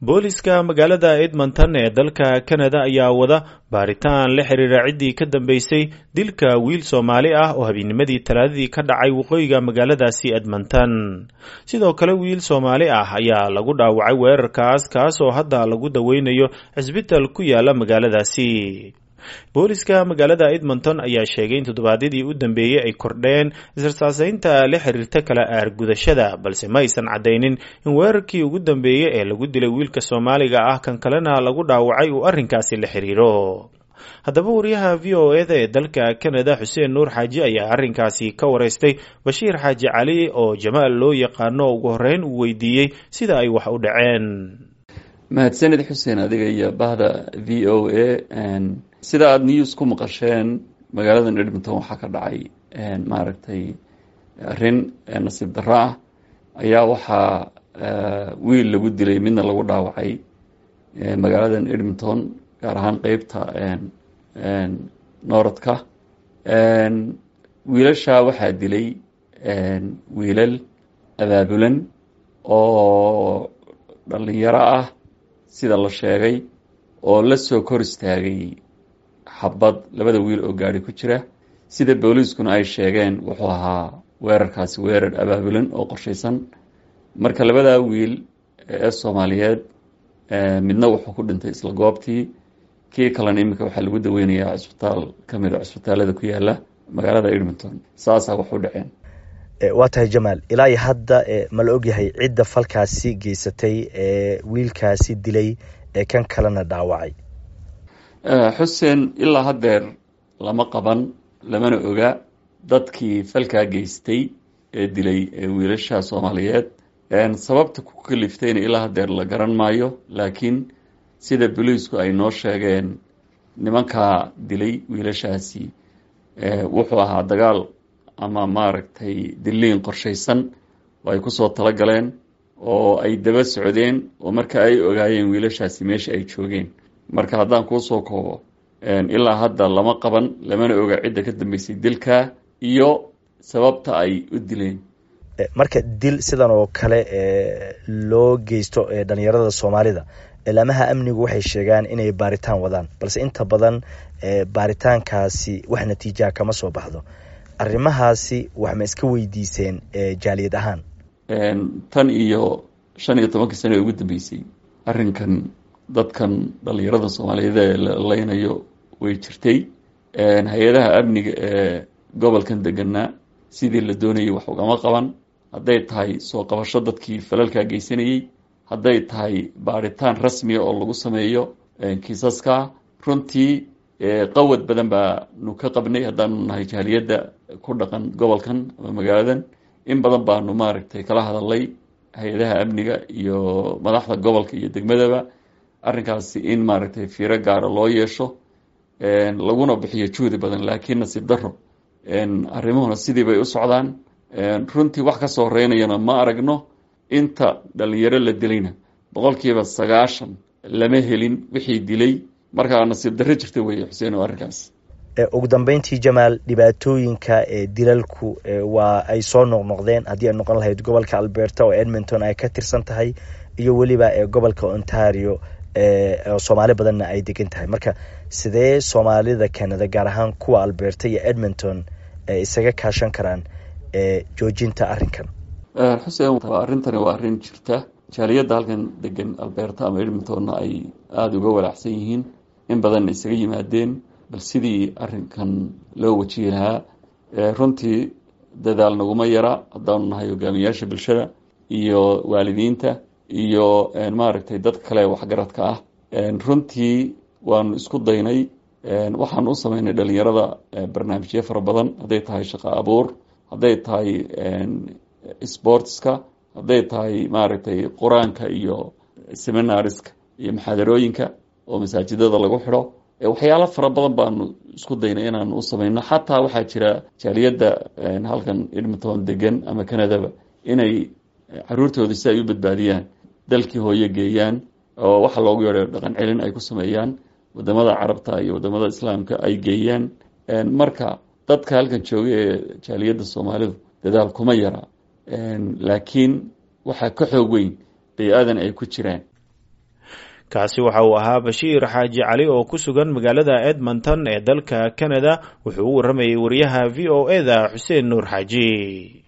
booliska magaalada edmonton ee dalka kanada ayaa wada baaritaan la xiriira ciddii ka dambeysay dilka wiil soomaali ah oo habeenimadii talaadadii ka dhacay waqooyiga magaaladaasi edmonton sidoo kale wiil soomaali ah ayaa lagu dhaawacay weerarkaas kaas oo hadda lagu daweynayo cisbital ku yaala magaaladaasi booliska magaalada edmonton ayaa sheegay in toddobaadyadii u dambeeyey ay kordheen israsaaseynta la xiriirta kala aargudashada balse ma aysan caddaynin in weerarkii ugu dambeeyey ee lagu dilay wiilka soomaaliga ah kan kalena lagu dhaawacay uu arrinkaasi la xiriiro haddaba wariyaha v o eda ee dalka kanada xuseen nuur xaaji ayaa arrinkaasi ka waraystay bashiir xaaji cali oo jamaal loo yaqaano ugu horreyn uu weydiiyey sida ay wax u dhaceen mahadsanid xuseen adiga iyo bahda v o a sida aada news ku maqasheen magaaladan edmonton waxaa ka dhacay maaragtay arrin nasiib darro ah ayaa waxaa wiil lagu dilay midna lagu dhaawacay magaaladan edmonton gaar ahaan qeybta nooradka wiilasha waxaa dilay wiilal abaabulan oo dhalinyaro ah sida la sheegay oo la soo kor istaagay xabad labada wiil oo gaari ku jira sida booliiskuna ay sheegeen wuxuu ahaa weerarkaasi weerar abaabulan oo qorshaysan marka labadaa wiil ee soomaaliyeed midna wuxuu ku dhintay isla goobtii kii kalena iminka waxaa lagu daweynayaa cisbitaal ka mid a cisbitaalada ku yaala magaalada edmonton saasaa wax u dhaceen waa tahay jamaal ilaa iyo hadda ma la ogyahay cidda falkaasi geysatay ee wiilkaasi dilay ee kan kalena dhaawacay xuseen ilaa haddeer lama qaban lamana oga dadkii falkaa geystay ee dilay wiilasha soomaaliyeed sababta ku kaliftayna ilaa haddeer la garan maayo laakiin sida boliisku ay noo sheegeen nimankaa dilay wiilashaasi wuxuu ahaa dagaal ama maaragtay diliin qorshaysan oo ay kusoo tala galeen oo ay daba socdeen oo marka ay ogaayeen wiilashaasi meesha ay joogeen marka haddaan kuusoo koobo ilaa hadda lama qaban lamana oga cidda ka dambeysay dilkaa iyo sababta ay u dileen marka dil sidan oo kale loo geysto dhalinyarada soomaalida laamaha amnigu waxay sheegaan inay baaritaan wadaan balse inta badan baaritaankaasi wax natiijaha kama soo baxdo arrimahaasi wax ma iska weydiiseen jaaliyad ahaan tan iyo shan iyo tobankii sano ee ugu dambeysay arrinkan dadkan dhalinyarada soomaaliyeed ee la leynayo way jirtay hay-adaha amniga ee gobolkan deganaa sidii la doonayay wax ugama qaban hadday tahay soo qabasho dadkii falalkaa geysanayey hadday tahay baaritaan rasmiya oo lagu sameeyo kiisaska runtii qawad badan baanu ka qabnay haddaanu nahay jaaliyadda ku dhaqan gobolkan ama magaaladan in badan baanu maaragtay kala hadalay hay-adaha amniga iyo madaxda gobolka iyo degmadaba arrinkaasi in maaragtay fiiro gaara loo yeesho laguna bixiyo juhdi badan laakiin nasiib daro arrimuhuna sidii bay u socdaan runtii wax kasoo horeynayana ma aragno inta dhalinyaro la dilayna boqolkiiba sagaashan lama helin wixii dilay markaa nasiib darro jirta weeye xuseen oo arrinkaas ugu dambeyntii jamaal dhibaatooyinka dilalku waa ay soo noqnoqdeen haddii ay noqon lahayd gobolka alberta oo edmonton ay ka tirsan tahay iyo weliba gobolka ontario soomaali badanna ay degan tahay marka sidee soomaalida canada gaar ahaan kuwa alberta iyo edmonton isaga kaashan karaan joojinta arrinkan xuseen arrintani waa arrin jirta jaaliyadda halkan degan alberta ama edmontonna ay aada uga walaacsan yihiin in badanna isaga yimaadeen bal sidii arrinkan loo wajihi lahaa runtii dadaal naguma yara haddaanu nahay hogaamiyaasha bulshada iyo waalidiinta iyo maaragtay dadka kale waxgaradka ah runtii waanu isku daynay waxaanu u sameynay dhalinyarada barnaamijyo fara badan hadday tahay shaqo abuur hadday tahay sportska hadday tahay maaragtay qur-aanka iyo seminariska iyo maxaadarooyinka oo masaajidada lagu xidho waxyaalo fara badan baanu isku daynay inaanu u sameyno xataa waxaa jira jaaliyadda halkan edmonton degan ama canadaba inay caruurtooda si ay u badbaadiyaan dalkii hooyo geeyaan oo waxa loogu yeedho dhaqan celin ay ku sameeyaan wadamada carabta iyo wadamada islaamka ay geeyaan marka dadka halkan jooga ee jaaliyadda soomaalidu dadaal kuma yara laakiin waxaa ka xoog weyn bay-aadan ay ku jiraan kaasi waxa uu ahaa bashiir xaaji cali oo ku sugan magaalada edmonton ee dalka canada wuxuu u warramayay wariyaha v o e da xuseen nuur xaaji